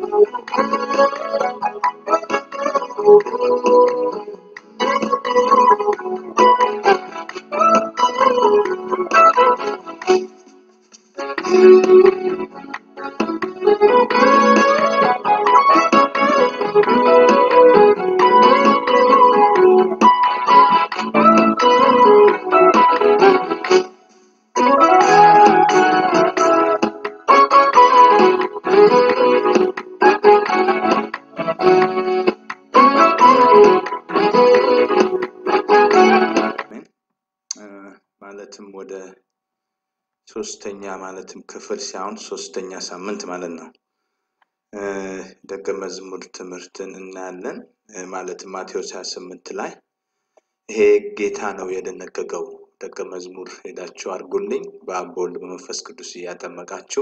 ማለትም ወደ ሶስተኛ ማለትም ክፍል ሳይሆን ሶስተኛ ሳምንት ማለት ነው። ደቀ መዝሙር ትምህርትን እናያለን። ማለትም ማቴዎስ 28 ላይ ይሄ ጌታ ነው የደነገገው ደቀ መዝሙር ሄዳችሁ አድርጉልኝ በአብ በወልድ በመንፈስ ቅዱስ እያጠመቃችሁ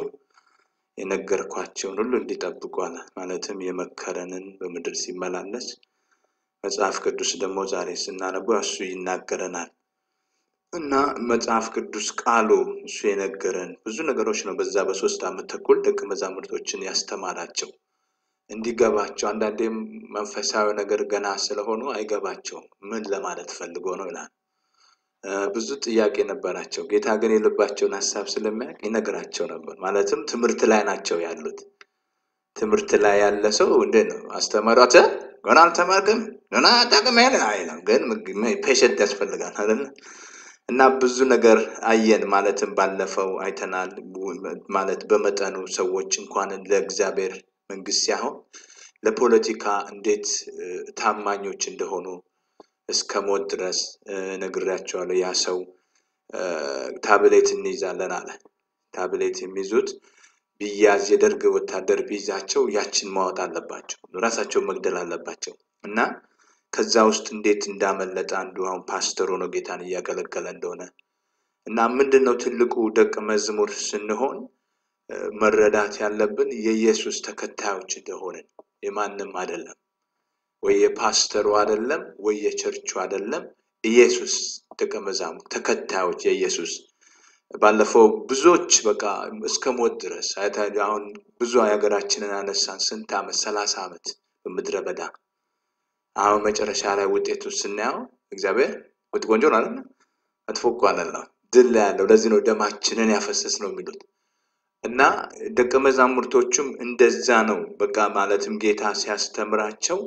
የነገርኳቸውን ሁሉ እንዲጠብቁ አለ። ማለትም የመከረንን በምድር ሲመላለስ መጽሐፍ ቅዱስ ደግሞ ዛሬ ስናነቡ እሱ ይናገረናል እና መጽሐፍ ቅዱስ ቃሉ እሱ የነገረን ብዙ ነገሮች ነው። በዛ በሶስት ዓመት ተኩል ደቀ መዛሙርቶችን ያስተማራቸው እንዲገባቸው። አንዳንዴም መንፈሳዊ ነገር ገና ስለሆኑ አይገባቸውም። ምን ለማለት ፈልጎ ነው ይላል። ብዙ ጥያቄ ነበራቸው። ጌታ ግን የልባቸውን ሀሳብ ስለሚያውቅ ይነግራቸው ነበር። ማለትም ትምህርት ላይ ናቸው ያሉት። ትምህርት ላይ ያለ ሰው እንዴት ነው አስተማሪት ገና አልተማርክም ገና ጠቅም ያለ አይለም። ግን ፔሸንት ያስፈልጋል አይደለ? እና ብዙ ነገር አየን። ማለትም ባለፈው አይተናል። ማለት በመጠኑ ሰዎች እንኳን ለእግዚአብሔር መንግስት ሳይሆን ለፖለቲካ እንዴት ታማኞች እንደሆኑ እስከ ሞት ድረስ ነግሬያቸዋለሁ። ያ ሰው ታብሌት እንይዛለን አለ። ታብሌት የሚይዙት ቢያዝ የደርግ ወታደር ቢይዛቸው ያችን ማወጥ አለባቸው፣ ራሳቸውን መግደል አለባቸው እና ከዛ ውስጥ እንዴት እንዳመለጠ አንዱ አሁን ፓስተር ሆኖ ጌታን እያገለገለ እንደሆነ እና ምንድን ነው ትልቁ ደቀ መዝሙር ስንሆን መረዳት ያለብን የኢየሱስ ተከታዮች እንደሆንን የማንም አይደለም፣ ወይ የፓስተሩ አይደለም፣ ወይ የቸርቹ አይደለም። ኢየሱስ ደቀ መዛሙርት ተከታዮች የኢየሱስ ባለፈው ብዙዎች በቃ እስከ ሞት ድረስ አሁን ብዙ የሀገራችንን አነሳን። ስንት ዓመት ሰላሳ ዓመት በምድረ በዳ አሁን መጨረሻ ላይ ውጤቱ ስናየው እግዚአብሔር ውጥ ቆንጆ ነው አለ መጥፎ እኮ አለለው ድል ላይ ያለው ለዚህ ነው ደማችንን ያፈሰስ ነው የሚሉት እና ደቀ መዛሙርቶቹም እንደዛ ነው። በቃ ማለትም ጌታ ሲያስተምራቸው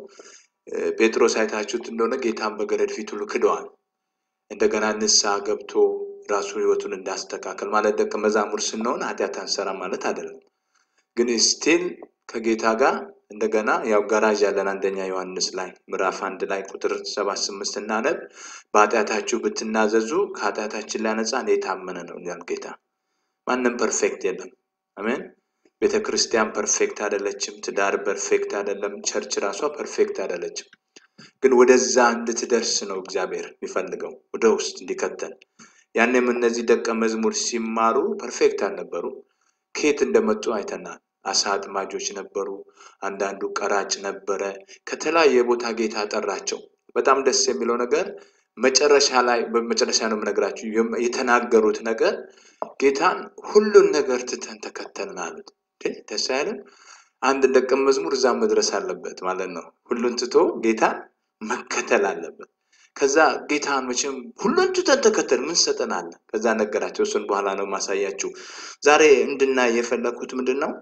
ጴጥሮስ አይታችሁት እንደሆነ ጌታን በገረድ ፊት ሁሉ ክደዋል። እንደገና ንስሐ ገብቶ ራሱ ህይወቱን እንዳስተካከል ማለት ደቀ መዛሙር ስንሆን ኃጢአት አንሰራ ማለት አይደለም። ግን ስቲል ከጌታ ጋር እንደገና ያው ጋራዥ ያለን አንደኛ ዮሐንስ ላይ ምዕራፍ አንድ ላይ ቁጥር ሰባት ስምንት ስናነብ በኃጢአታችሁ ብትናዘዙ ከኃጢአታችን ሊያነጻን የታመነ ነው ይላል ጌታ። ማንም ፐርፌክት የለም። አሜን። ቤተ ክርስቲያን ፐርፌክት አይደለችም። ትዳር ፐርፌክት አይደለም። ቸርች ራሷ ፐርፌክት አይደለችም። ግን ወደዛ እንድትደርስ ነው እግዚአብሔር የሚፈልገው ወደ ውስጥ እንዲከተል። ያኔም እነዚህ ደቀ መዝሙር ሲማሩ ፐርፌክት አልነበሩ። ከየት እንደመጡ አይተናል። አሳ አጥማጆች ነበሩ። አንዳንዱ ቀራጭ ነበረ። ከተለያየ ቦታ ጌታ ጠራቸው። በጣም ደስ የሚለው ነገር መጨረሻ ላይ በመጨረሻ ነው የምነግራችሁ የተናገሩት ነገር ጌታን ሁሉን ነገር ትተን ተከተልን አሉት። ደስ አይልም? አንድ ደቀ መዝሙር እዛ መድረስ አለበት ማለት ነው። ሁሉን ትቶ ጌታን መከተል አለበት። ከዛ ጌታን መቼም ሁሉን ትተን ተከተል ምን ሰጠናለ? ከዛ ነገራቸው። እሱን በኋላ ነው ማሳያችሁ። ዛሬ እንድናይ የፈለኩት ምንድን ነው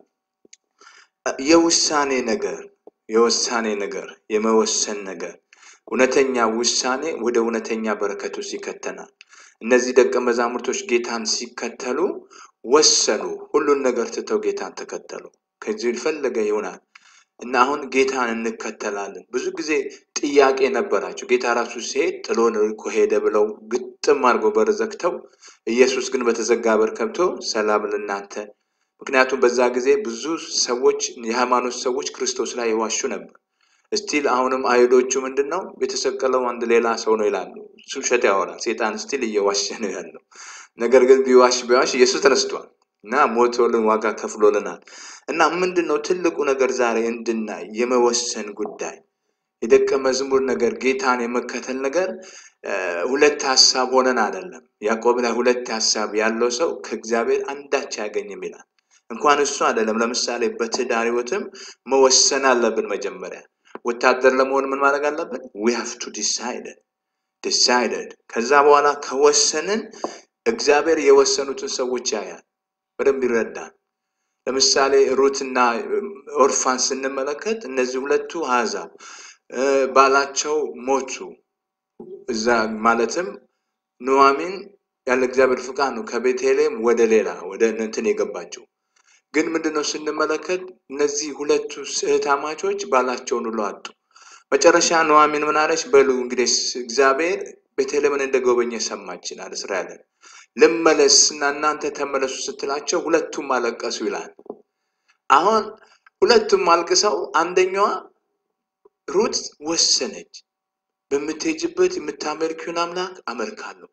የውሳኔ ነገር የውሳኔ ነገር የመወሰን ነገር እውነተኛ ውሳኔ ወደ እውነተኛ በረከት ውስጥ ይከተናል። እነዚህ ደቀ መዛሙርቶች ጌታን ሲከተሉ ወሰኑ። ሁሉን ነገር ትተው ጌታን ተከተሉ። ከዚህ የፈለገ ይሆናል እና አሁን ጌታን እንከተላለን። ብዙ ጊዜ ጥያቄ ነበራቸው። ጌታ ራሱ ሲሄድ ጥሎን እኮ ሄደ ብለው ግጥም አድርገው በር ዘግተው፣ ኢየሱስ ግን በተዘጋ በር ከብቶ ሰላም ለእናንተ ምክንያቱም በዛ ጊዜ ብዙ ሰዎች የሃይማኖት ሰዎች ክርስቶስ ላይ የዋሹ ነበር። ስቲል አሁንም አይሁዶቹ ምንድን ነው የተሰቀለው አንድ ሌላ ሰው ነው ይላሉ። እሱ ውሸት ያወራል። ሴጣን ስቲል እየዋሸ ነው ያለው። ነገር ግን ቢዋሽ ቢዋሽ ኢየሱስ ተነስቷል እና ሞቶልን ዋጋ ከፍሎልናል። እና ምንድን ነው ትልቁ ነገር ዛሬ እንድናይ የመወሰን ጉዳይ የደቀ መዝሙር ነገር ጌታን የመከተል ነገር ሁለት ሀሳብ ሆነን አይደለም። ያዕቆብ ላይ ሁለት ሀሳብ ያለው ሰው ከእግዚአብሔር አንዳች አያገኝም ይላል። እንኳን እሱ አይደለም። ለምሳሌ በትዳር ህይወትም መወሰን አለብን። መጀመሪያ ወታደር ለመሆን ምን ማድረግ አለብን? ዊ ሃቭ ቱ ዲሳይደድ ዲሳይደድ። ከዛ በኋላ ከወሰንን እግዚአብሔር የወሰኑትን ሰዎች ያያል፣ በደንብ ይረዳል። ለምሳሌ ሩትና ኦርፋን ስንመለከት እነዚህ ሁለቱ አሕዛብ ባላቸው ሞቱ። እዛ ማለትም ኑዋሚን ያለ እግዚአብሔር ፍቃድ ነው ከቤተልሔም ወደ ሌላ ወደ እንትን የገባቸው። ግን ምንድነው ስንመለከት እነዚህ ሁለቱ እህታማቾች ባላቸውን ሁሉ አጡ። መጨረሻ ኑዋሚን ምን አለች? በሉ እንግዲህ እግዚአብሔር ቤተልሔምን እንደጎበኘ ሰማች ይላል እስራኤልን ልመለስ እና እናንተ ተመለሱ ስትላቸው ሁለቱም አለቀሱ ይላል። አሁን ሁለቱም አልቅሰው አንደኛዋ ሩት ወሰነች፣ በምትሄጅበት የምታመልኪውን አምላክ አመልካለሁ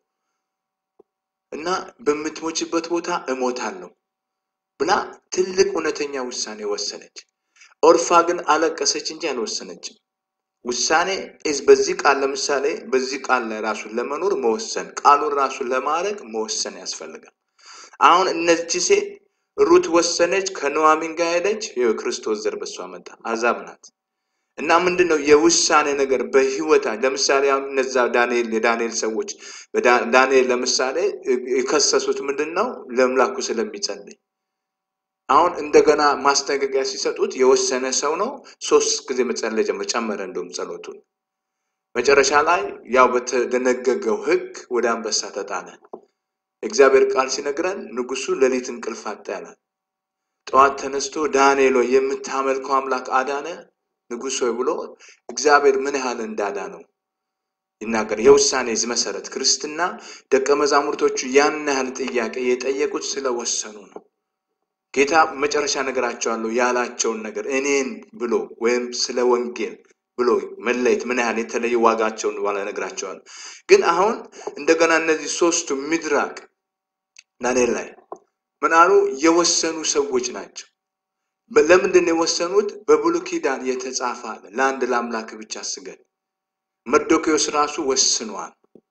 እና በምትሞችበት ቦታ እሞታለሁ ብላ ትልቅ እውነተኛ ውሳኔ ወሰነች። ኦርፋ ግን አለቀሰች እንጂ አልወሰነችም። ውሳኔ ዝ በዚህ ቃል ለምሳሌ በዚህ ቃል ላይ ራሱን ለመኖር መወሰን ቃሉን ራሱን ለማድረግ መወሰን ያስፈልጋል። አሁን እነዚህ ሴት ሩት ወሰነች፣ ከኑዋሚን ጋር ሄደች። የክርስቶስ ዘር በሷ መጣ፣ አሕዛብ ናት። እና ምንድን ነው የውሳኔ ነገር በህይወታ ለምሳሌ አሁን እነዛ ዳንኤል የዳንኤል ሰዎች ዳንኤል ለምሳሌ የከሰሱት ምንድን ነው ለአምላኩ ስለሚጸልይ አሁን እንደገና ማስጠንቀቂያ ሲሰጡት የወሰነ ሰው ነው። ሶስት ጊዜ መጸለይ ጀመረ፣ ጨመረ እንደውም ጸሎቱን። መጨረሻ ላይ ያው በተደነገገው ህግ ወደ አንበሳ ተጣለ። እግዚአብሔር ቃል ሲነግረን ንጉሱ ሌሊት እንቅልፍ አጣ ያላል። ጠዋት ተነስቶ ዳንኤል ሆይ የምታመልከው አምላክ አዳነ ንጉሥ ሆይ ብሎ እግዚአብሔር ምን ያህል እንዳዳነው ይናገር። የውሳኔ መሰረት ክርስትና ደቀ መዛሙርቶቹ ያን ያህል ጥያቄ የጠየቁት ስለወሰኑ ነው። ጌታ መጨረሻ ነገራቸዋለሁ ያላቸውን ነገር እኔን ብሎ ወይም ስለ ወንጌል ብሎ መለየት ምን ያህል የተለየ ዋጋቸውን በኋላ ነግራቸዋል። ግን አሁን እንደገና እነዚህ ሶስቱ ሚድራቅ ዳንኤል ላይ ምን አሉ? የወሰኑ ሰዎች ናቸው። ለምንድን ነው የወሰኑት? በብሉይ ኪዳን የተጻፈ አለ፣ ለአንድ ለአምላክ ብቻ ስገድ። መርዶክዮስ ራሱ ወስኗል።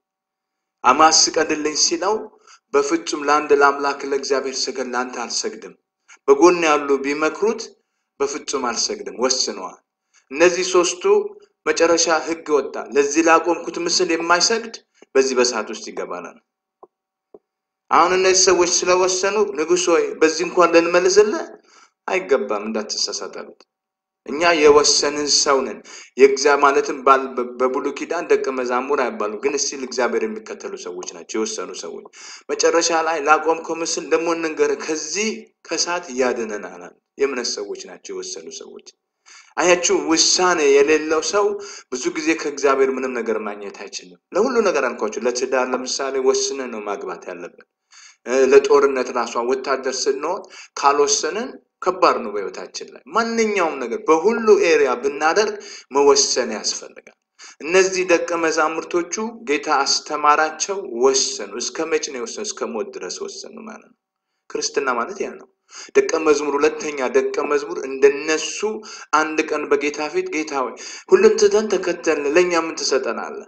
አማስ ስቀድልኝ ሲለው በፍጹም ለአንድ ለአምላክ ለእግዚአብሔር ስገድ፣ ለአንተ አልሰግድም። በጎን ያሉ ቢመክሩት በፍጹም አልሰግድም ወስነዋል። እነዚህ ሶስቱ መጨረሻ ህግ ወጣ። ለዚህ ላቆምኩት ምስል የማይሰግድ በዚህ በሰዓት ውስጥ ይገባላል። አሁን እነዚህ ሰዎች ስለወሰኑ ንጉሥ ሆይ በዚህ እንኳን ልንመልስልህ አይገባም እንዳትሳሳት አሉት። እኛ የወሰንን ሰው ነን። የእግዚአ ማለትም በብሉይ ኪዳን ደቀ መዛሙር አይባሉ፣ ግን እስቲል እግዚአብሔር የሚከተሉ ሰዎች ናቸው፣ የወሰኑ ሰዎች። መጨረሻ ላይ ላቆምከው ምስል ደግሞ እንንገርህ፣ ከዚህ ከእሳት ያድነናል። የእምነት ሰዎች ናቸው፣ የወሰኑ ሰዎች። አያችሁ፣ ውሳኔ የሌለው ሰው ብዙ ጊዜ ከእግዚአብሔር ምንም ነገር ማግኘት አይችልም። ለሁሉ ነገር አልኳቸው። ለትዳር ለምሳሌ ወስነን ነው ማግባት ያለብን። ለጦርነት ራሷ ወታደር ስንሆን ካልወሰንን ከባድ ነው በህይወታችን ላይ ማንኛውም ነገር በሁሉ ኤሪያ ብናደርግ መወሰን ያስፈልጋል። እነዚህ ደቀ መዛሙርቶቹ ጌታ አስተማራቸው፣ ወሰኑ። እስከ መቼ ነው የወሰኑ? እስከ ሞት ድረስ ወሰኑ ማለት ነው። ክርስትና ማለት ያ ነው። ደቀ መዝሙር ሁለተኛ ደቀ መዝሙር እንደነሱ አንድ ቀን በጌታ ፊት ጌታ ሆይ ሁሉን ትተን ተከተልን፣ ለእኛ ምን ትሰጠናለህ?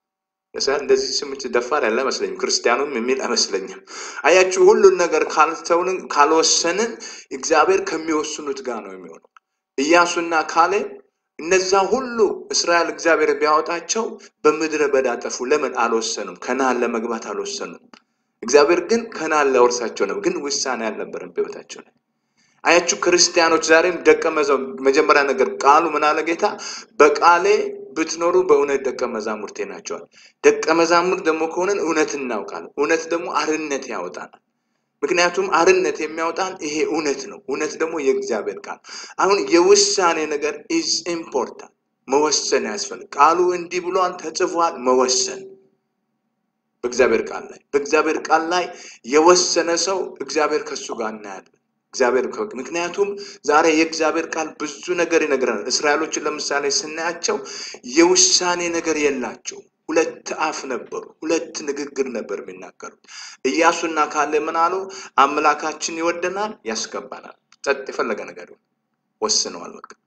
እንደዚህ ስምች ደፋር ያለ አይመስለኝም። ክርስቲያኑም የሚል አይመስለኝም። አያችሁ ሁሉን ነገር ካልተውንን ካልወሰንን እግዚአብሔር ከሚወስኑት ጋር ነው የሚሆነው። ኢያሱና ካሌብ እነዛ ሁሉ እስራኤል እግዚአብሔር ቢያወጣቸው በምድረ በዳ ጠፉ። ለምን አልወሰኑም? ከነዓን ለመግባት አልወሰኑም። እግዚአብሔር ግን ከነዓን ሊያወርሳቸው ነው፣ ግን ውሳኔ አልነበረም በሕይወታቸው ላይ። አያችሁ ክርስቲያኖች ዛሬም ደቀ መጀመሪያ ነገር ቃሉ ምን አለ ጌታ በቃሌ ብትኖሩ በእውነት ደቀ መዛሙርቴ ናቸዋል። ደቀ መዛሙርት ደግሞ ከሆነን እውነት እናውቃለን። እውነት ደግሞ አርነት ያወጣናል። ምክንያቱም አርነት የሚያወጣን ይሄ እውነት ነው። እውነት ደግሞ የእግዚአብሔር ቃል። አሁን የውሳኔ ነገር ኢዝ ኢምፖርታንት፣ መወሰን ያስፈልግ። ቃሉ እንዲህ ብሏል ተጽፏል፣ መወሰን በእግዚአብሔር ቃል ላይ በእግዚአብሔር ቃል ላይ የወሰነ ሰው እግዚአብሔር ከሱ ጋር እናያለን። እግዚአብሔር ምክንያቱም ዛሬ የእግዚአብሔር ቃል ብዙ ነገር ይነግረናል። እስራኤሎችን ለምሳሌ ስናያቸው የውሳኔ ነገር የላቸው። ሁለት አፍ ነበሩ፣ ሁለት ንግግር ነበር የሚናገሩት። ኢያሱና ካለ ምን አሉ? አምላካችን ይወደናል፣ ያስገባናል። ጸጥ የፈለገ ነገር ወስነዋል። በቃ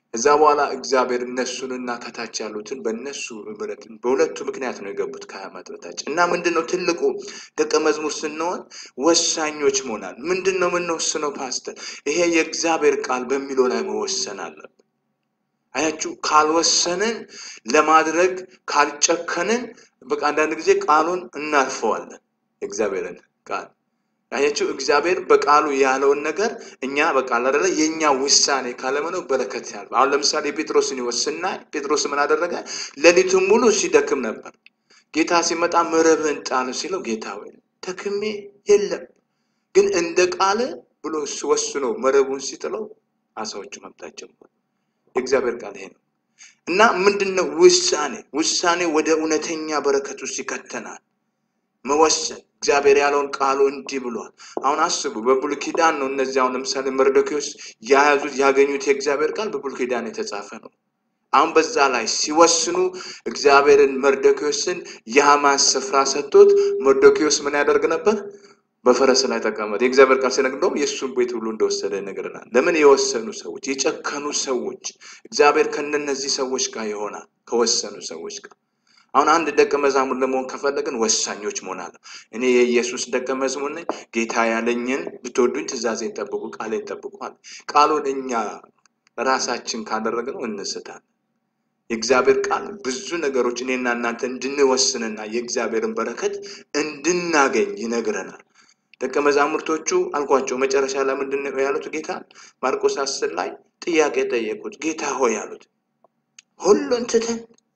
እዛ በኋላ እግዚአብሔር እነሱንና ከታች ያሉትን በእነሱ ምሕረት በሁለቱ ምክንያት ነው የገቡት ከዓመት በታች እና ምንድን ነው ትልቁ ደቀ መዝሙር ስንሆን ወሳኞች መሆናል። ምንድን ነው የምንወስነው ፓስተር? ይሄ የእግዚአብሔር ቃል በሚለው ላይ መወሰን አለብን። አያችሁ፣ ካልወሰንን ለማድረግ ካልጨከንን፣ በቃ አንዳንድ ጊዜ ቃሉን እናልፈዋለን። የእግዚአብሔርን ቃል አያችሁ፣ እግዚአብሔር በቃሉ ያለውን ነገር እኛ በቃ አይደለ የእኛ ውሳኔ ካለመነው በረከት ያል አሁን ለምሳሌ ጴጥሮስን ይወስ ስናይ ጴጥሮስ ምን አደረገ? ሌሊቱን ሙሉ ሲደክም ነበር። ጌታ ሲመጣ መረብህን ጣል ሲለው ጌታ ወይ ደክሜ የለም ግን እንደ ቃል ብሎ ወስኖ መረቡን ሲጥለው አሳዎቹ መምጣት ጀመሩ። የእግዚአብሔር ቃል ይሄ ነው እና ምንድን ነው ውሳኔ? ውሳኔ ወደ እውነተኛ በረከት ውስጥ ይከተናል። መወሰን እግዚአብሔር ያለውን ቃሉ እንዲህ ብሏል። አሁን አስቡ፣ በብሉይ ኪዳን ነው እነዚህ አሁን ለምሳሌ መርዶክዮስ የያዙት ያገኙት የእግዚአብሔር ቃል በብሉይ ኪዳን የተጻፈ ነው። አሁን በዛ ላይ ሲወስኑ እግዚአብሔርን መርዶክዮስን የሐማን ስፍራ ሰጥቶት መርዶክዮስ ምን ያደርግ ነበር? በፈረስ ላይ ተቀመጠ። የእግዚአብሔር ቃል ሲነግር እንደውም የእሱን ቤት ሁሉ እንደወሰደ ይነግረናል። ለምን? የወሰኑ ሰዎች፣ የጨከኑ ሰዎች። እግዚአብሔር ከነነዚህ ሰዎች ጋር ይሆናል፣ ከወሰኑ ሰዎች ጋር አሁን አንድ ደቀ መዛሙር ለመሆን ከፈለግን ወሳኞች መሆን አለ። እኔ የኢየሱስ ደቀ መዝሙር ነኝ፣ ጌታ ያለኝን ብትወዱኝ ትእዛዜን ጠብቁ፣ ቃሌን ጠብቁ አለ። ቃሉን እኛ ራሳችን ካደረግነው እንስታለን። የእግዚአብሔር ቃል ብዙ ነገሮች እኔና እናንተ እንድንወስንና የእግዚአብሔርን በረከት እንድናገኝ ይነግረናል። ደቀ መዛሙርቶቹ አልኳቸው መጨረሻ ላይ ምንድን ነው ያሉት? ጌታ ማርቆስ አስር ላይ ጥያቄ ጠየቁት። ጌታ ሆይ አሉት ሁሉን ትተን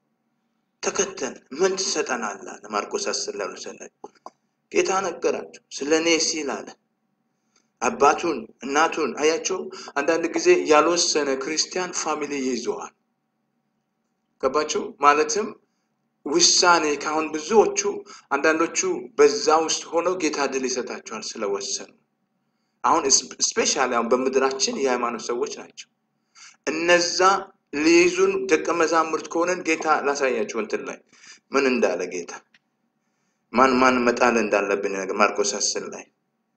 ተከተል ምን ትሰጠናለህ? አለ ማርቆስ አስር ላይ ሰላይ ጌታ ነገራቸው። ስለ እኔ ሲል አለ አባቱን እናቱን አያቸው። አንዳንድ ጊዜ ያልወሰነ ክርስቲያን ፋሚሊ ይይዘዋል። ገባቸው? ማለትም ውሳኔ ካሁን ብዙዎቹ አንዳንዶቹ በዛ ውስጥ ሆነው ጌታ ድል ይሰጣቸዋል ስለወሰኑ። አሁን ስፔሻሊ አሁን በምድራችን የሃይማኖት ሰዎች ናቸው እነዛ ሊይዙን ደቀ መዛሙርት ከሆነን ጌታ ላሳያችሁ እንትን ላይ ምን እንዳለ ጌታ ማን ማን መጣል እንዳለብን ነገር ማርቆስ አስር ላይ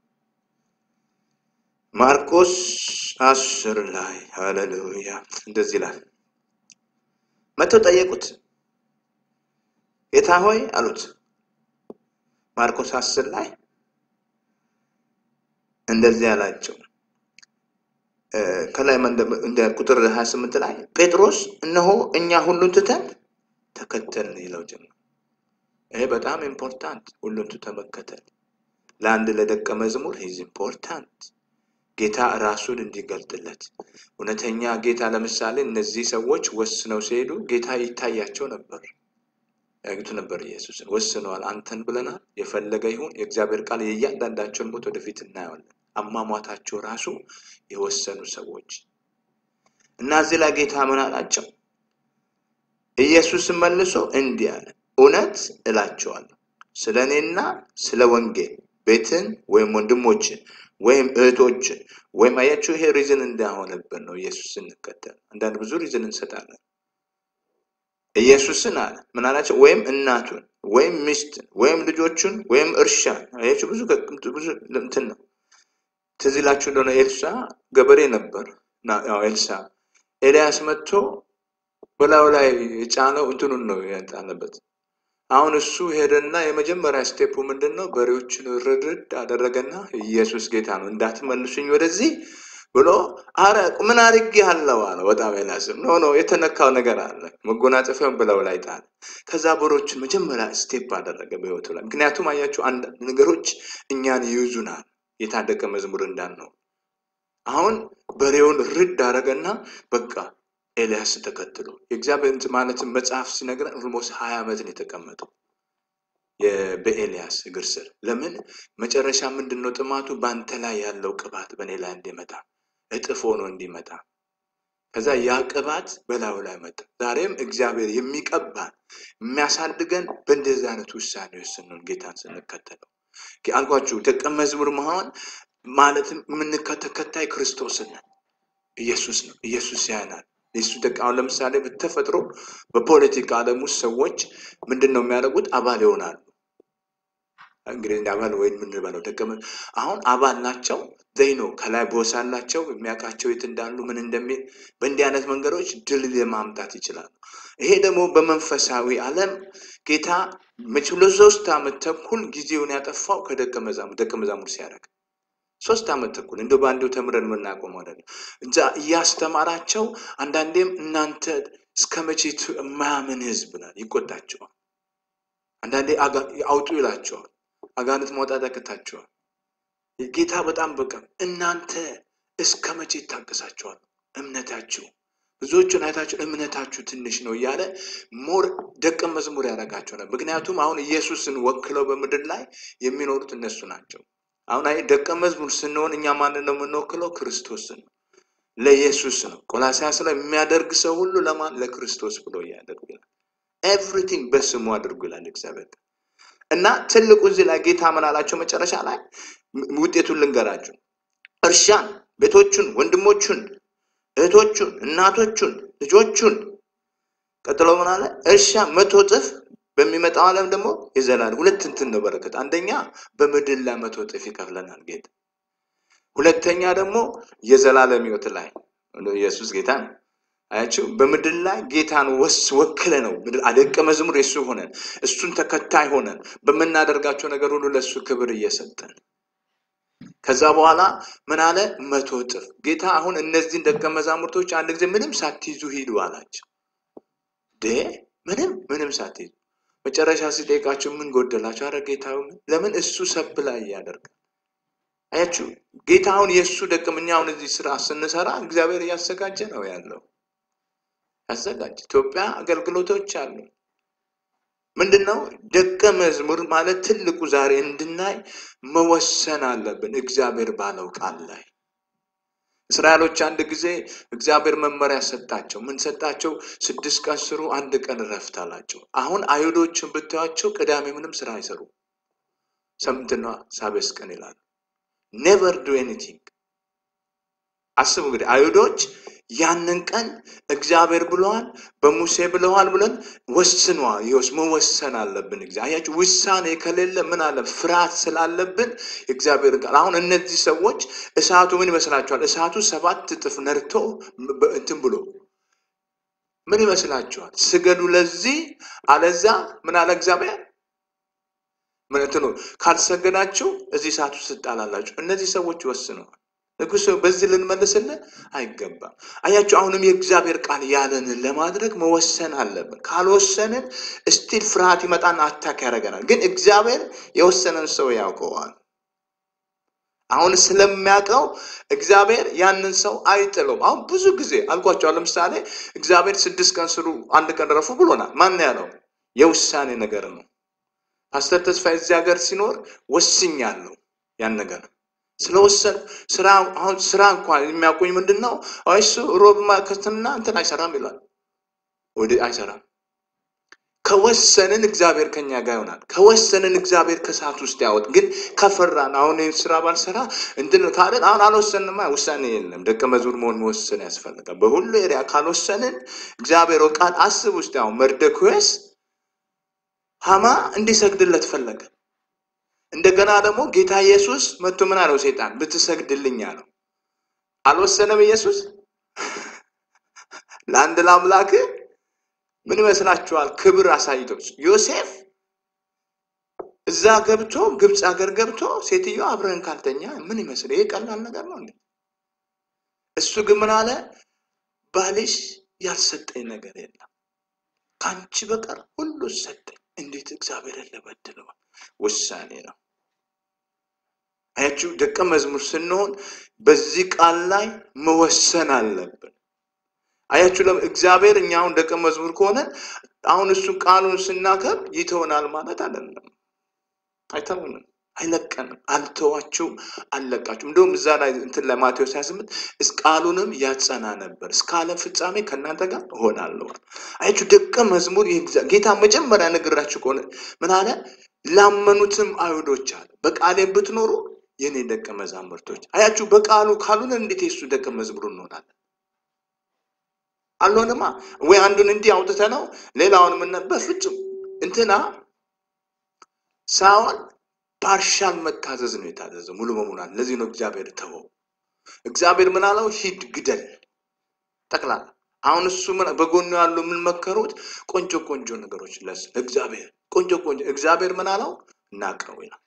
ማርቆስ አስር ላይ ሃሌሉያ እንደዚህ ይላል። መጥተው ጠየቁት። ጌታ ሆይ አሉት። ማርቆስ አስር ላይ እንደዚህ አላቸው። ከላይ እንደ ቁጥር 28 ላይ ጴጥሮስ እነሆ እኛ ሁሉን ትተን ተከተልን ይለው ጀመር። ይሄ በጣም ኢምፖርታንት፣ ሁሉን ትተን መከተል ለአንድ ለደቀ መዝሙር ሂዝ ኢምፖርታንት። ጌታ ራሱን እንዲገልጥለት እውነተኛ ጌታ ለምሳሌ እነዚህ ሰዎች ወስነው ሲሄዱ ጌታ ይታያቸው ነበር፣ ያዩት ነበር። ኢየሱስን ወስነዋል፣ አንተን ብለናል፣ የፈለገ ይሁን። የእግዚአብሔር ቃል የእያንዳንዳቸውን ሞት ወደፊት እናየዋለን። አሟሟታቸው ራሱ የወሰኑ ሰዎች እና እዚህ ላይ ጌታ ምን አላቸው? ኢየሱስን መልሶ እንዲህ አለ፣ እውነት እላቸዋለሁ ስለ እኔና ስለ ወንጌል ቤትን ወይም ወንድሞችን ወይም እህቶችን ወይም አያችሁ፣ ይሄ ሪዝን እንዳሆነብን ነው ኢየሱስ ስንከተል። አንዳንድ ብዙ ሪዝን እንሰጣለን። ኢየሱስን አለ ምን አላቸው? ወይም እናቱን ወይም ሚስትን ወይም ልጆቹን ወይም እርሻን አያችሁ፣ ብዙ ብዙ እንትን ነው ትዝ ይላችሁ እንደሆነ ኤልሳ ገበሬ ነበር። ያው ኤልሳ ኤልያስ መጥቶ በላዩ ላይ የጫነው እንትኑን ነው ያጣለበት። አሁን እሱ ሄደና የመጀመሪያ ስቴፑ ምንድን ነው? በሬዎችን ርድርድ አደረገና ኢየሱስ ጌታ ነው እንዳትመልሱኝ ወደዚህ ብሎ አረ ምን አድርጌሃለሁ አለ። በጣም ኤልያስም ኖ ኖ የተነካው ነገር አለ። መጎናጸፊያውን በላዩ ላይ ጣለ። ከዛ በሬዎችን መጀመሪያ ስቴፕ አደረገ በህይወቱ ላይ። ምክንያቱም አያችሁ አንዳንድ ነገሮች እኛን ይይዙናል የታደቀ መዝሙር እንዳልነው አሁን በሬውን ርድ አደረገና በቃ ኤልያስ ተከትሎ የእግዚአብሔር ማለትም መጽሐፍ ሲነግረን ኦልሞስት ሀያ ዓመት ነው የተቀመጠው በኤልያስ እግር ስር። ለምን መጨረሻ ምንድን ነው ጥማቱ? በአንተ ላይ ያለው ቅባት በእኔ ላይ እንዲመጣ እጥፍ ሆኖ እንዲመጣ ከዛ ያ ቅባት በላዩ ላይ መጣ። ዛሬም እግዚአብሔር የሚቀባን የሚያሳድገን በእንደዚህ አይነት ውሳኔዎች ስንሆን ጌታን ስንከተለው አልኳችሁ ደቀ መዝሙር መሆን ማለትም የምንከተከታይ ክርስቶስን ነን። ኢየሱስ ነው። ኢየሱስ ያናል። የሱ ደቀ አሁን ለምሳሌ በተፈጥሮ በፖለቲካ ዓለም ውስጥ ሰዎች ምንድን ነው የሚያደርጉት? አባል ይሆናሉ። እንግዲህ እንደ አባል ወይም ምን በለው ደቀ መ- አሁን አባል ናቸው ዘይ ነው ከላይ ቦስ አላቸው የሚያውቃቸው የት እንዳሉ ምን እንደሚል በእንዲህ አይነት መንገዶች ድል ለማምጣት ይችላሉ። ይሄ ደግሞ በመንፈሳዊ ዓለም ጌታ መቼ ለሶስት ዓመት ተኩል ጊዜውን ያጠፋው ከደቀ መዛሙርት ደቀ መዛሙርት ሲያደርግ ሶስት ዓመት ተኩል እንደ በአንዱ ተምረን የምናቆመው አይደለም። እዛ እያስተማራቸው አንዳንዴም እናንተ እስከ መቼ ት- የማያምን ህዝብ ናል ይቆጣቸዋል። አንዳንዴ አጋ- አውጡ ይላቸዋል። አጋንንት ማውጣት ያቅታቸዋል። ጌታ በጣም በቃ እናንተ እስከ መቼ ይታገሳቸዋል? እምነታችሁ ብዙዎቹን አይታችሁ እምነታችሁ ትንሽ ነው እያለ ሞር ደቀ መዝሙር ያደርጋቸው ነበር። ምክንያቱም አሁን ኢየሱስን ወክለው በምድር ላይ የሚኖሩት እነሱ ናቸው። አሁን አይ ደቀ መዝሙር ስንሆን እኛ ማንን ነው የምንወክለው? ክርስቶስን ነው፣ ለኢየሱስ ነው። ቆላስይስ ላይ የሚያደርግ ሰው ሁሉ ለማን? ለክርስቶስ ብሎ እያደርጉ ይላል። ኤቭሪቲንግ በስሙ አድርጉ ይላል እግዚአብሔር። እና ትልቁ እዚህ ላይ ጌታ ምን አላቸው? መጨረሻ ላይ ም- ውጤቱን ልንገራችሁ። እርሻን፣ ቤቶቹን፣ ወንድሞቹን፣ እህቶቹን፣ እናቶቹን፣ ልጆቹን ቀጥሎ ምን አለ? እርሻ መቶ እጥፍ በሚመጣው ዓለም ደግሞ የዘላለም ሁለት እንትን ነው በረከት። አንደኛ በምድር ላይ መቶ እጥፍ ይከፍለናል ጌታ። ሁለተኛ ደግሞ የዘላለም ሕይወት ላይ ኢየሱስ ጌታ ነው። አያችሁ፣ በምድር ላይ ጌታን ወስ ወክለ ነው ምድር ደቀ መዝሙር የሱ ሆነን እሱን ተከታይ ሆነን በምናደርጋቸው ነገር ሁሉ ለእሱ ክብር እየሰጠን ከዛ በኋላ ምን አለ? መቶ እጥፍ ጌታ አሁን እነዚህን ደቀ መዛሙርቶች አንድ ጊዜ ምንም ሳትይዙ ሂዱ አላቸው። ዴ ምንም ምንም ሳትይዙ መጨረሻ ሲጠይቃቸው ምን ጎደላቸው? አረ ጌታ ሆይ፣ ለምን እሱ ሰብ ላይ ያደርጋል። አያችሁ ጌታ አሁን የእሱ ደቀ እኛ አሁን እዚህ ስራ ስንሰራ እግዚአብሔር እያዘጋጀ ነው ያለው ያዘጋጀ ኢትዮጵያ አገልግሎቶች አሉ። ምንድን ነው ደቀ መዝሙር ማለት ትልቁ ዛሬ እንድናይ መወሰን አለብን። እግዚአብሔር ባለው ቃል ላይ እስራኤሎች አንድ ጊዜ እግዚአብሔር መመሪያ ሰጣቸው። ምን ሰጣቸው? ስድስት ቀን ስሩ፣ አንድ ቀን እረፍት አላቸው። አሁን አይሁዶችን ብታዩቸው ቅዳሜ ምንም ስራ አይሰሩ፣ ሰምትና ሳቤስ ቀን ይላሉ። ኔቨር ዱ ኤኒቲንግ። አስቡ እንግዲህ አይሁዶች ያንን ቀን እግዚአብሔር ብለዋል፣ በሙሴ ብለዋል ብለን ወስነዋል። ይኸውስ መወሰን አለብን። እግዚአ- አያችሁ ውሳኔ ከሌለ ምን አለ ፍርሃት ስላለብን እግዚአብሔር ቃል አሁን እነዚህ ሰዎች እሳቱ ምን ይመስላችኋል? እሳቱ ሰባት እጥፍ ነድቶ በ- እንትን ብሎ ምን ይመስላችኋል? ስገዱ ለዚህ አለዛ ምን አለ እግዚአብሔር ምን እንትኑ ካልሰገዳችሁ እዚህ እሳቱ ትጣላላችሁ። እነዚህ ሰዎች ወስነዋል። ንጉሥ ሆይ፣ በዚህ ልንመልስልህ አይገባም። አያችሁ፣ አሁንም የእግዚአብሔር ቃል ያለንን ለማድረግ መወሰን አለብን። ካልወሰንን እስቲል ፍርሃት ይመጣና አታክ ያደርገናል። ግን እግዚአብሔር የወሰነን ሰው ያውቀዋል። አሁን ስለሚያውቀው እግዚአብሔር ያንን ሰው አይጥለውም። አሁን ብዙ ጊዜ አልኳቸዋል። ለምሳሌ እግዚአብሔር ስድስት ቀን ስሩ፣ አንድ ቀን ረፉ ብሎናል። ማን ያለው? የውሳኔ ነገር ነው። ፓስተር ተስፋዬ እዚህ ሀገር ሲኖር ወስኛለሁ ያን ነገር ስለወሰን ስራ አሁን ስራ እንኳን የሚያቆኝ ምንድን ነው? አይ እሱ ሮብ ማከትና እንትን አይሰራም ይላል። ወደ አይሰራም። ከወሰንን እግዚአብሔር ከኛ ጋር ይሆናል። ከወሰንን እግዚአብሔር ከሰዓት ውስጥ ያወጥ። ግን ከፈራን አሁን ይህን ስራ ባልሰራ እንትን ካለን አሁን አልወሰንማ ውሳኔ የለም። ደቀ መዝሙር መሆን መወሰን ያስፈልጋል። በሁሉ ኤሪያ ካልወሰንን እግዚአብሔር ቃል አስብ ውስጥ አሁን መርደክዮስ ሐማ እንዲሰግድለት ፈለገ። እንደገና ደግሞ ጌታ ኢየሱስ መጥቶ ምን አለው? ሴጣን ብትሰግድልኝ አለው። አልወሰነም ኢየሱስ ለአንድ ለአምላክ ምን ይመስላችኋል? ክብር አሳይቶ ዮሴፍ እዛ ገብቶ ግብፅ ሀገር ገብቶ ሴትዮ አብረን ካልተኛ ምን ይመስል ይሄ ቀላል ነገር ነው እንዴ? እሱ ግን ምን አለ? ባልሽ ያልሰጠኝ ነገር የለም ከአንቺ በቀር ሁሉ ሰጠኝ። እንዴት እግዚአብሔርን ልበድለዋል? ውሳኔ ነው። አያችሁ፣ ደቀ መዝሙር ስንሆን በዚህ ቃል ላይ መወሰን አለብን። አያችሁ፣ ለም እግዚአብሔር እኛ አሁን ደቀ መዝሙር ከሆነ አሁን እሱ ቃሉን ስናከብ ይተውናል ማለት አይደለም። አይተውንም፣ አይለቀንም። አልተዋችሁም፣ አልለቃችሁም። እንደውም እዛ ላይ እንትን ለማቴዎስ 28 እስ ቃሉንም ያጸና ነበር እስከ ዓለም ፍጻሜ ከእናንተ ጋር እሆናለሁ። አያችሁ ደቀ መዝሙር የእግዚአ- ጌታ መጀመሪያ ነግራችሁ ከሆነ ምን አለ? ላመኑትም አይሁዶች አለ በቃሌ ብትኖሩ የኔ ደቀ መዛሙርቶች። አያችሁ በቃሉ ካሉን እንዴት የሱ ደቀ መዝሙር እንሆናለን? አልሆንማ ወይ አንዱን እንዲህ አውጥተ ነው ሌላውን ምን በፍጹም እንትና ሳኦል ፓርሻል መታዘዝ ነው የታዘዘው፣ ሙሉ በሙሉ አለ። ለዚህ ነው እግዚአብሔር ተወው። እግዚአብሔር ምን አለው? ሂድ ግደል፣ ጠቅላላ። አሁን እሱ ምን በጎኑ ያሉ የምንመከሩት ቆንጆ ቆንጆ ነገሮች ለስ እግዚአብሔር ቆንጆ ቆንጆ እግዚአብሔር ምን አለው? ናቀው ይላል።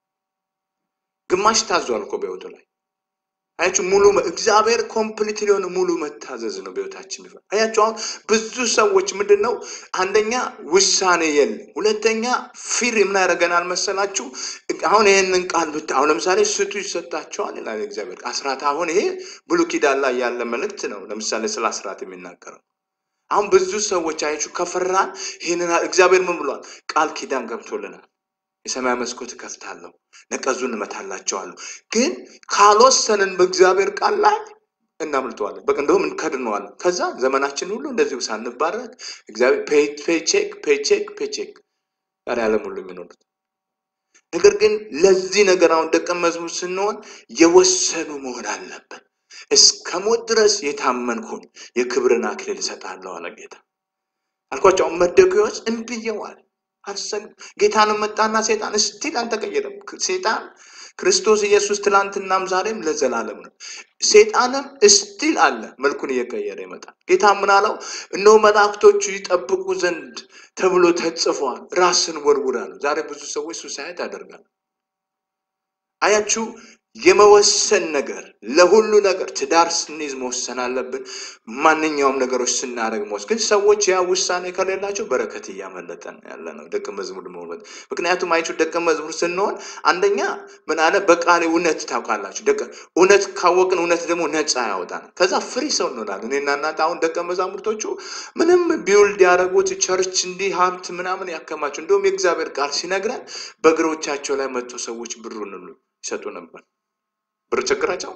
ግማሽ ታዟል እኮ በህይወቱ ላይ አያችሁ ሙሉ እግዚአብሔር ኮምፕሊት የሆነ ሙሉ መታዘዝ ነው በህይወታችን የሚፈ አያችሁ አሁን ብዙ ሰዎች ምንድን ነው አንደኛ ውሳኔ የለም ሁለተኛ ፊር ምን ያደርገናል መሰላችሁ አሁን ይህንን ቃል ብታ አሁን ለምሳሌ ስጡ ይሰጣቸዋል ይላል እግዚአብሔር አስራት አሁን ይሄ ብሉ ኪዳን ላይ ያለ መልእክት ነው ለምሳሌ ስለ አስራት የሚናገረው አሁን ብዙ ሰዎች አያችሁ ከፈራን ይህንን እግዚአብሔር ምን ብሏል ቃል ኪዳን ገብቶልናል የሰማይ መስኮት እከፍታለሁ፣ ነቀዙን እመታላቸዋለሁ። ግን ካልወሰንን በእግዚአብሔር ቃል ላይ እናምልጠዋለን። በቃ እንደውም እንከድነዋለን። ከዛ ዘመናችን ሁሉ እንደዚሁ ሳንባረክ እግዚአብሔር ፔቼክ ፔቼክ ፔቼክ ዛሬ ዓለም ሁሉ የሚኖሩት ነገር ግን ለዚህ ነገር አሁን ደቀ መዝሙር ስንሆን የወሰኑ መሆን አለብን። እስከ ሞት ድረስ የታመንኩን የክብርን አክሊል እሰጣለሁ አለ ጌታ። አልኳቸው መደጉዎች እምብየዋል አልሰግ ጌታንም መጣና ሴጣን እስቲል አልተቀየረም። ሴጣን ክርስቶስ ኢየሱስ ትላንትናም ዛሬም ለዘላለም ነው። ሴጣንም እስቲል አለ፣ መልኩን እየቀየረ ይመጣል። ጌታ ምን አለው? እነሆ መላእክቶቹ ይጠብቁ ዘንድ ተብሎ ተጽፏል፣ ራስን ወርውር አለው። ዛሬ ብዙ ሰዎች ሱሳይድ ያደርጋሉ። አያችሁ የመወሰን ነገር ለሁሉ ነገር ትዳር ስንይዝ መወሰን አለብን። ማንኛውም ነገሮች ስናደርግ መወሰን ግን ሰዎች ያ ውሳኔ ከሌላቸው በረከት እያመለጠን ያለ ነው። ደቀ መዝሙር መሆን ምክንያቱም አይችሁ ደቀ መዝሙር ስንሆን አንደኛ ምን አለ በቃሌ እውነት ታውቃላችሁ። ደቀ እውነት ካወቅን እውነት ደግሞ ነፃ ያወጣናል። ከዛ ፍሪ ሰው እንሆናለን። እኔና እናንተ አሁን ደቀ መዛሙርቶቹ ምንም ቢውልድ ያደረጉት ቸርች እንዲህ ሀብት ምናምን ያከማቸው እንደውም የእግዚአብሔር ቃል ሲነግረን በእግሮቻቸው ላይ መጥቶ ሰዎች ብሩን ሁሉ ይሰጡ ነበር። ብር ቸግራቸው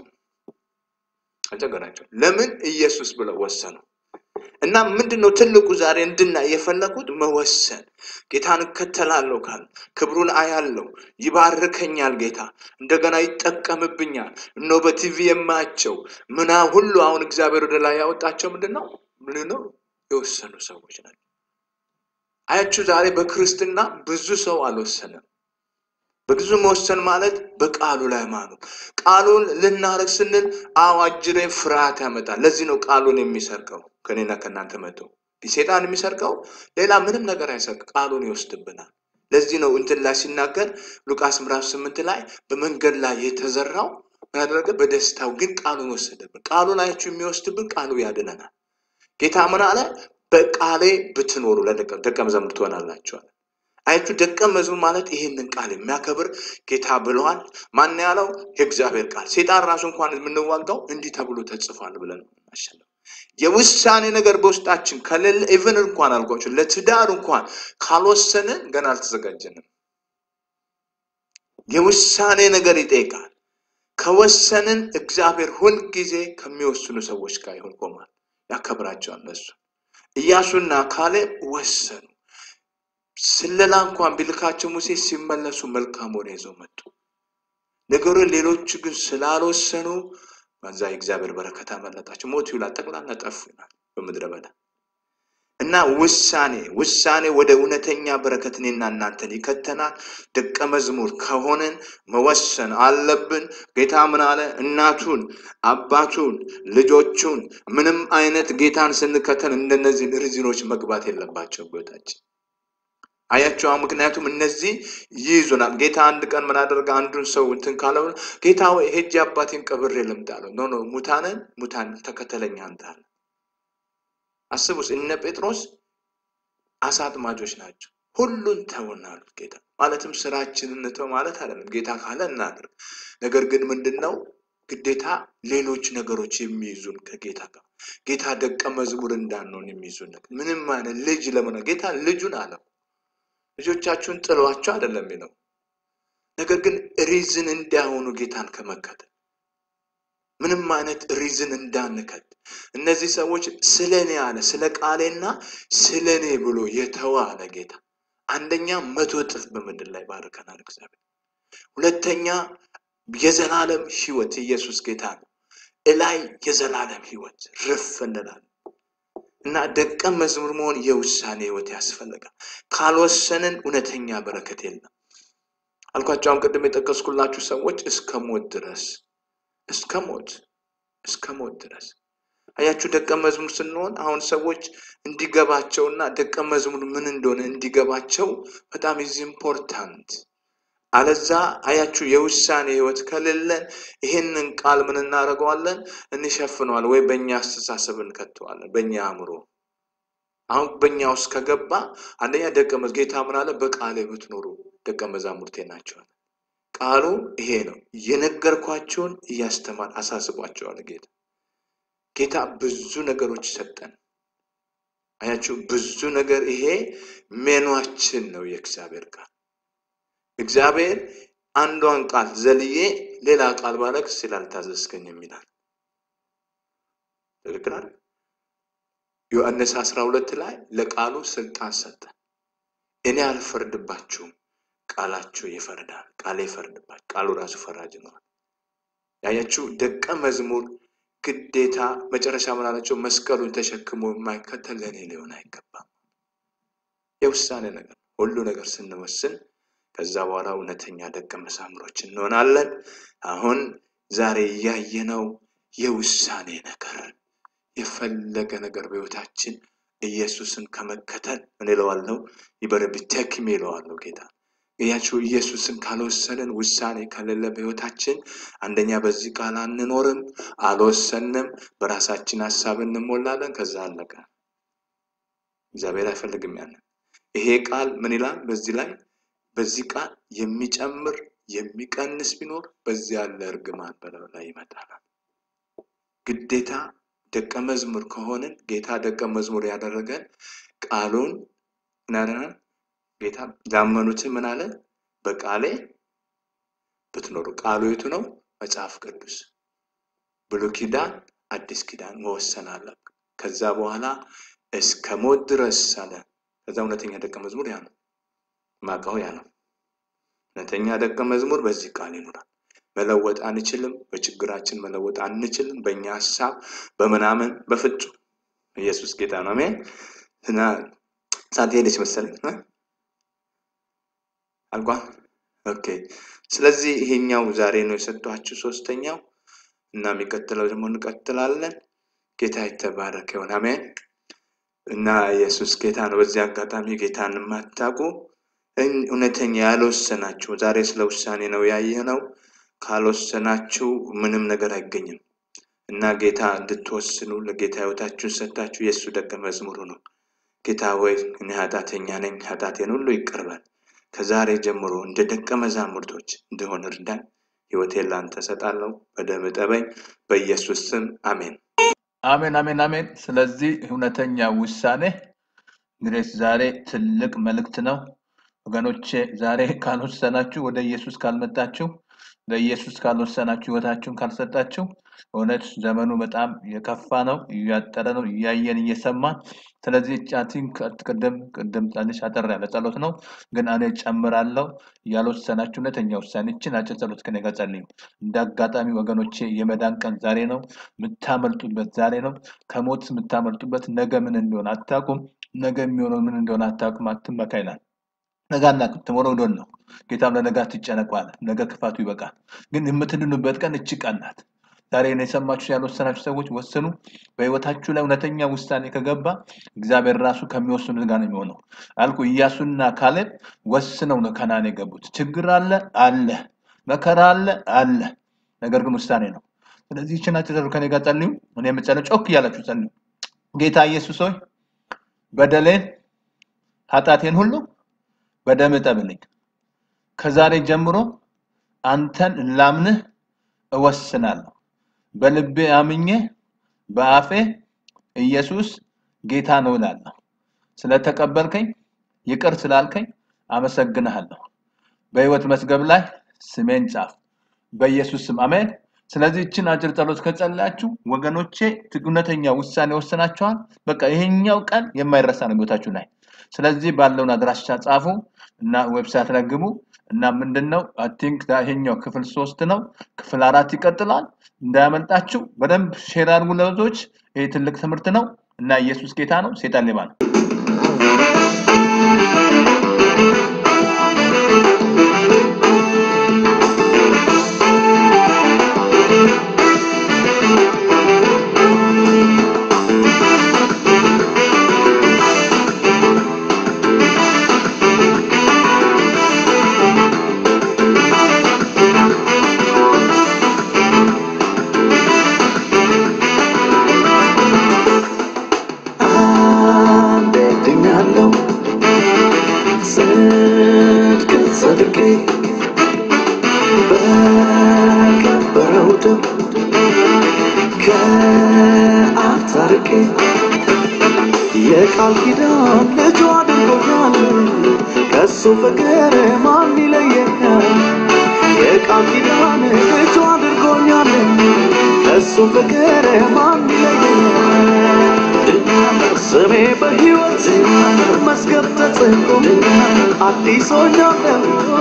አልቸገራቸው። ለምን ኢየሱስ ብለው ወሰኑ። እና ምንድን ነው ትልቁ ዛሬ እንድናይ የፈለኩት መወሰን። ጌታን እከተላለሁ ካል ክብሩን አያለው፣ ይባርከኛል ጌታ እንደገና ይጠቀምብኛል። እኖ በቲቪ የማያቸው ምና ሁሉ አሁን እግዚአብሔር ወደ ላይ ያወጣቸው ምንድን ነው ምን ነው የወሰኑ ሰዎች ናቸው። አያችሁ ዛሬ በክርስትና ብዙ ሰው አልወሰንም። በብዙ መወሰን ማለት በቃሉ ላይ ማኑ ቃሉን ልናረግ ስንል አዋጅሬ ፍርሃት ያመጣል። ለዚህ ነው ቃሉን የሚሰርቀው ከኔና ከእናንተ መጥቶ ሴጣን የሚሰርቀው ሌላ ምንም ነገር አይሰርቅ፣ ቃሉን ይወስድብናል። ለዚህ ነው እንትን ላይ ሲናገር ሉቃስ ምዕራፍ ስምንት ላይ በመንገድ ላይ የተዘራው ምን አደረገ? በደስታው ግን ቃሉን ወሰደብን። ቃሉን አያችሁ የሚወስድብን ቃሉ ያድነናል። ጌታ ምን አለ? በቃሌ ብትኖሩ ለደቀ መዛሙርት ትሆናላችኋል። አያችሁ ደቀ መዝሙር ማለት ይህንን ቃል የሚያከብር ጌታ ብለዋል። ማን ያለው? የእግዚአብሔር ቃል። ሴጣን ራሱ እንኳን የምንዋጋው እንዲህ ተብሎ ተጽፏል ብለን ማሸነፍ የውሳኔ ነገር በውስጣችን ከሌለ ኢቨን እንኳን አልኳቸው ለትዳር እንኳን ካልወሰንን ገና አልተዘጋጀንም። የውሳኔ ነገር ይጠይቃል። ከወሰንን እግዚአብሔር ሁልጊዜ ከሚወስኑ ሰዎች ጋር ይሆን ቆማል፣ ያከብራቸዋል። እነሱ ኢያሱና ካሌብ ወሰኑ። ስለላ እንኳን ቢልካቸው ሙሴ ሲመለሱ መልካም ወሬ ይዘው መጡ። ነገሩ ሌሎቹ ግን ስላልወሰኑ በዛ የእግዚአብሔር በረከት አመለጣቸው። ሞቱ ይላል፣ ጠቅላላ ጠፉ ይላል በምድረ በዳ እና ውሳኔ ውሳኔ ወደ እውነተኛ በረከት እኔና እናንተን ይከተናል። ደቀ መዝሙር ከሆንን መወሰን አለብን። ጌታ ምን አለ? እናቱን፣ አባቱን፣ ልጆቹን ምንም አይነት ጌታን ስንከተል እንደነዚህን ሪዝኖች መግባት የለባቸው ቦታችን አያቸው ምክንያቱም እነዚህ ይይዙናል። ጌታ አንድ ቀን ምን አደረገ? አንዱን ሰው እንትን ካለው ጌታ ወይ ሄጄ አባቴን ቀብሬ ልምጣ አለው። ኖ ኖ ሙታንን ሙታን ተከተለኝ አንተ አለ። አስቡስ እነ ጴጥሮስ አሳ አጥማጆች ናቸው። ሁሉን ተውን አሉት ጌታ። ማለትም ስራችንን እንተው ማለት አይደለም። ጌታ ካለ እናድርግ። ነገር ግን ምንድን ነው ግዴታ ሌሎች ነገሮች የሚይዙን ከጌታ ጋር ጌታ ደቀ መዝሙር እንዳንሆን የሚይዙን ነገር ምንም አይነት ልጅ ለምን ጌታ ልጁን አለው ልጆቻችሁን ጥሏቸው አይደለም የሚለው ነገር ግን ሪዝን እንዳይሆኑ ጌታን ከመከተል ምንም አይነት ሪዝን እንዳንከት እነዚህ ሰዎች ስለ እኔ አለ ስለ ቃሌና ስለ እኔ ብሎ የተዋ አለ ጌታ አንደኛ መቶ እጥፍ በምድር ላይ ባርከናል እግዚአብሔር ሁለተኛ የዘላለም ህይወት ኢየሱስ ጌታ ነው እላይ የዘላለም ህይወት ርፍ እንላለን እና ደቀ መዝሙር መሆን የውሳኔ ህይወት ያስፈልጋል። ካልወሰንን እውነተኛ በረከት የለም። አልኳቸው። አሁን ቅድም የጠቀስኩላችሁ ሰዎች እስከ ሞት ድረስ እስከ ሞት እስከ ሞት ድረስ አያችሁ። ደቀ መዝሙር ስንሆን አሁን ሰዎች እንዲገባቸውና ደቀ መዝሙር ምን እንደሆነ እንዲገባቸው በጣም ኢዝ ኢምፖርታንት። አለዛ አያችሁ የውሳኔ ህይወት ከሌለን ይሄንን ቃል ምን እናደርገዋለን? እንሸፍነዋል ወይ በእኛ አስተሳሰብ እንከተዋለን፣ በእኛ አእምሮ። አሁን በእኛ ውስጥ ከገባ አንደኛ ደቀ መዝ ጌታ ምን አለ? በቃሌ ብትኖሩ ደቀ መዛሙርቴ ናቸዋል። ቃሉ ይሄ ነው። የነገርኳቸውን እያስተማር አሳስቧቸዋል ጌታ ጌታ ብዙ ነገሮች ሰጠን። አያችሁ ብዙ ነገር ይሄ ሜኗችን ነው የእግዚአብሔር ቃል። እግዚአብሔር አንዷን ቃል ዘልዬ ሌላ ቃል ባለቅ ስላልታዘዝከኝ የሚላል ትክክል አይደል? ዮሐንስ አስራ ሁለት ላይ ለቃሉ ስልጣን ሰጠን። እኔ አልፈርድባችሁም፣ ቃላችሁ ይፈርዳል። ቃሌ ይፈርድባችሁ። ቃሉ ራሱ ፈራጅ ነው። ያያችሁ ደቀ መዝሙር ግዴታ መጨረሻ ምን አላቸው? መስቀሉን ተሸክሞ የማይከተል ለእኔ ሊሆን አይገባም። የውሳኔ ነገር ሁሉ ነገር ስንወስን ከዛ በኋላ እውነተኛ ደቀ መዛሙሮች እንሆናለን። አሁን ዛሬ እያየነው የውሳኔ ነገር የፈለገ ነገር በሕይወታችን ኢየሱስን ከመከተል ምን ይለዋለሁ? ይበረብ ተክሜ ይለዋለሁ ጌታ እያችሁ ኢየሱስን ካልወሰንን ውሳኔ ከሌለ በሕይወታችን አንደኛ በዚህ ቃል አንኖርም፣ አልወሰንም፣ በራሳችን ሀሳብ እንሞላለን። ከዛ አለቀ። እግዚአብሔር አይፈልግም ያንን። ይሄ ቃል ምን ይላል? በዚህ ላይ በዚህ ቃል የሚጨምር የሚቀንስ ቢኖር በዚህ ያለ እርግማን በላዩ ላይ ይመጣል። ግዴታ ደቀ መዝሙር ከሆንን ጌታ ደቀ መዝሙር ያደረገን ቃሉን ምናደናል ጌታ ላመኑትን ምን አለ? በቃሌ ብትኖሩ። ቃሉ የቱ ነው? መጽሐፍ ቅዱስ፣ ብሉይ ኪዳን፣ አዲስ ኪዳን መወሰን አለ። ከዛ በኋላ እስከ ሞት ድረስ አለ። ከዛ እውነተኛ ደቀ መዝሙር ያ ነው ማቃው ያ ነው። እውነተኛ ደቀ መዝሙር በዚህ ቃል ይኖራል። መለወጥ አንችልም። በችግራችን መለወጥ አንችልም። በእኛ ሀሳብ በምናምን በፍጹም ኢየሱስ ጌታ ነው። አሜን። እና ሳት ሄደች መሰለኝ አልቋል። ኦኬ። ስለዚህ ይሄኛው ዛሬ ነው የሰጧችሁ ሶስተኛው እና የሚቀጥለው ደግሞ እንቀጥላለን። ጌታ የተባረከ ይሁን። አሜን። እና ኢየሱስ ጌታ ነው። በዚህ አጋጣሚ ጌታን የማታውቁ እውነተኛ ያልወሰናችሁ ዛሬ ስለ ውሳኔ ነው ያየነው። ካልወሰናችሁ ምንም ነገር አይገኝም እና ጌታ እንድትወስኑ ለጌታ ህይወታችሁን ሰጥታችሁ የእሱ ደቀ መዝሙሩ ነው። ጌታ ወይ እኔ ኃጢአተኛ ነኝ፣ ኃጢአቴን ሁሉ ይቅር በል ከዛሬ ጀምሮ እንደ ደቀ መዛሙርቶች እንደሆን እርዳኝ። ህይወቴን ላንተ እሰጣለሁ። በደም እጠበኝ። በኢየሱስ ስም አሜን። አሜን አሜን አሜን። ስለዚህ እውነተኛ ውሳኔ እንግዲህ ዛሬ ትልቅ መልእክት ነው ወገኖቼ። ዛሬ ካልወሰናችሁ፣ ወደ ኢየሱስ ካልመጣችሁ፣ ለኢየሱስ ካልወሰናችሁ፣ ህይወታችሁን ካልሰጣችሁ፣ እውነት ዘመኑ በጣም የከፋ ነው፣ እያጠረ ነው፣ እያየን እየሰማን። ስለዚህ ቻቲን ቅድም ቅድም ትንሽ አጠር ያለ ጸሎት ነው፣ ግን እኔ ጨምራለሁ። ያልወሰናችሁ እውነተኛ ውሳኔችን አጭር ጸሎት ከኔ ጋር ጸልዩ። እንደ አጋጣሚ ወገኖቼ የመዳን ቀን ዛሬ ነው፣ የምታመልጡበት ዛሬ ነው። ከሞት የምታመልጡበት ነገ ምን እንደሆነ አታውቁም። ነገ የሚሆነው ምን እንደሆነ አታውቁም። አትመካ ይላል። ነገ አናውቅም። ትሞረው ዶን ነው። ጌታም ለነገ አትጨነቁ አለ። ነገ ክፋቱ ይበቃል። ግን የምትድኑበት ቀን እቺ ቀን ናት። ዛሬ ነው የሰማችሁ ያልወሰናችሁ ሰዎች ወስኑ። በህይወታችሁ ላይ እውነተኛ ውሳኔ ከገባ እግዚአብሔር ራሱ ከሚወስኑት ጋር ነው የሚሆነው። አልኩ ኢያሱና ካሌብ ወስነው ነው ከናን የገቡት። ችግር አለ አለ፣ መከራ አለ አለ፣ ነገር ግን ውሳኔ ነው። ስለዚህ ይችን አጭር ከኔ ጋር ጸልዩ። እኔ የምጸልየው ጮክ እያላችሁ ጸልዩ። ጌታ ኢየሱስ ሆይ በደሌን ኃጢአቴን ሁሉ በደም እጠብልኝ። ከዛሬ ጀምሮ አንተን ላምንህ እወስናለሁ። በልቤ አምኜ በአፌ ኢየሱስ ጌታ ነው እላለሁ። ስለተቀበልከኝ ይቅር ስላልከኝ አመሰግንሃለሁ። በህይወት መዝገብ ላይ ስሜን ጻፍ። በኢየሱስ ስም አሜን። ስለዚህ ይችን አጭር ጸሎት ከጸለያችሁ ወገኖቼ እውነተኛ ውሳኔ ወስናችኋል። በቃ ይሄኛው ቀን የማይረሳ ነው ህይወታችሁ ላይ። ስለዚህ ባለውን አድራሻ ጻፉ እና ዌብሳይት ላይ ግቡ እና ምንድነው አይ ቲንክ ይሄኛው ክፍል ሶስት ነው። ክፍል አራት ይቀጥላል። እንዳያመልጣችሁ በደንብ ሼር አድርጉ ለብዙዎች። ይሄ ትልቅ ትምህርት ነው እና ኢየሱስ ጌታ ነው፣ ሴጣን ሌባ ነው። ጽድቅ ጽድቄ በከበረው ደም ከአብ ታርቄ የቃል ኪዳን ልጁ አድርጎኛል ከሱ ፍቅር ማን ይለየኛል የቃል ኪዳን ልጁ አድርጎኛል ከሱ ፍቅር ማን ይለየኛል ስሜ በሕይወት መዝገብ ተጽፎ አዲስ ሆኛለሁ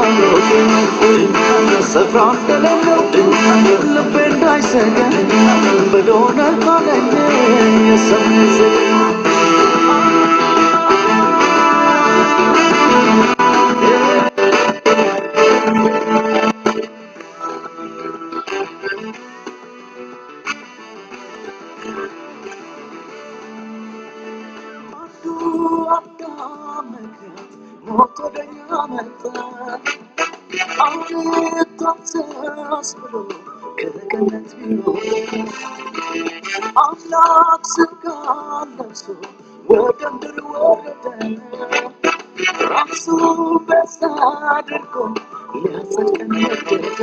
ስፍራ እንደሌለው ልቤ እንዳይሰጋ ብሎነ አለኝ የሰማይ ዜማ አምላክ ስጋ ለብሶ ወደ ምድር ወረደ ራሱ በዛ አድርጎ ሊያጸድቀን ወደደ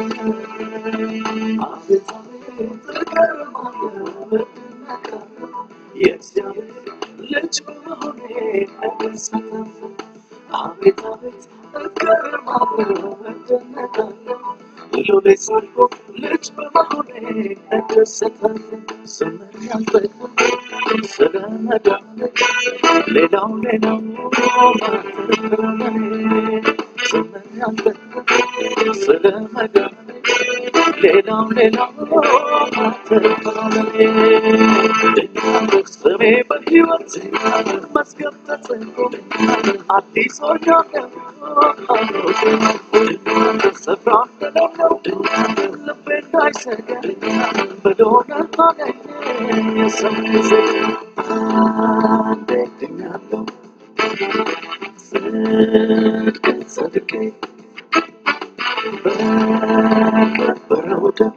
አቤት አቤት እገረማለሁ እደነቃለሁ የእግዚአብሔር ልጅ በመሆኔ እደሰታለሁ አቤት አቤት እገረማለሁ እደነቃለሁ ሎሌ ሰርጎ ልጅ በመሆኔ እደሰታለሁ ዘመን ያልጠግብ ስለ መዳኔ ሌላው ሌላው ማተረፈረመኔ ዘመን ያልጠግብ ስለ መዳኔ ሌላው ሌላው ማተረፈረመኔ ስሜ በሕይወት መዝገብ ተጽፎ አዲስ ሆኛለሁ ስፍራ እንደሌለው ልቤ እንዳይሰጋ በዶነ አገኘ የሰማይ ዜማ አንዴ ድኛለሁ ጽድቅ ጽድቄ በከበረው ደም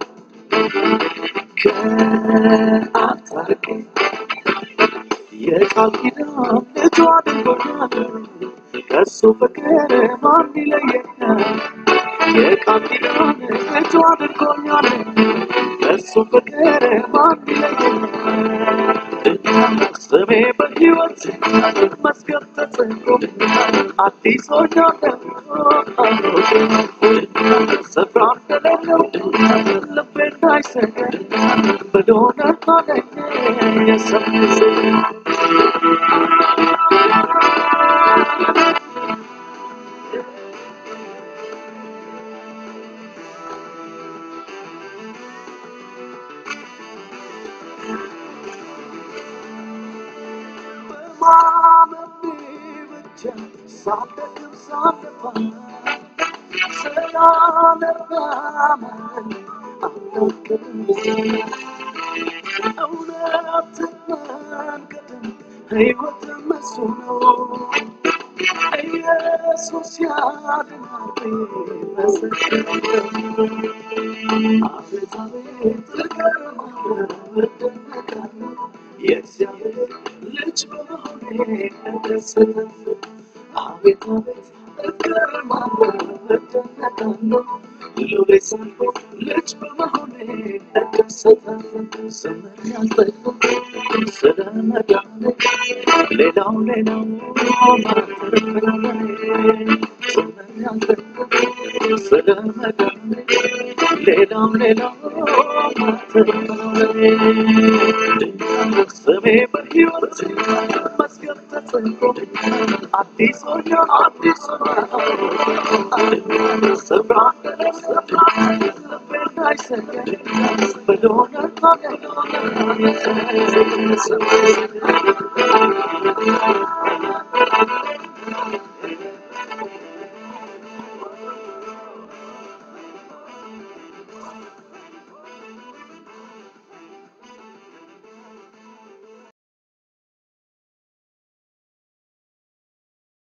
ከአብ ታርቄ የቃል ኪዳን ልጁ አድርጎኛል ከሱ ፍቅር ማን ይለየኛል የቃል ኪዳን ልጁ አድርጎኛል ከሱ ፍቅር ማን ይለየኛል ስሜ በሕይወት መዝገብ ተጽፎ አዲስ ሆኛለሁ ስፍራ እንደሌለው ልቤ እንዳይሰጋ በዶነ አገኘ የሰማይ ዜማ በማመኔ ብቻ ሳልደክም ሳልለፋ ስላልራመኝ አልደክምም እውነትን መንገድም ሕይወትም እሱ ነው ኢየሱስ ያድናል መሰክራለሁ አቤት አቤት እገረማለሁ እደነቃለሁ የእግዚአብሔር ልጅ በመሆኔ እደሰታለሁ አቤት አቤት እገረማለሁ እደነቃለሁ ሎሌ ሳልሆን ልጅ በመሆኔ እደሰታለሁ ዘመን ያልጠግብ ስለ መዳኔ ሌላው ሌላው ማተረፈረመኔ ዘመን ያልጠግብ ስለ መዳኔ ሌላው ሌላው ማተረፈረመኔ ስሜ በሕይወት መዝገብ ተጽፎ አዲስ ሆኛ አዲስ ስፍራ ስፍራ ልቤ እንዳይሰጋ በዶነ ታገኘ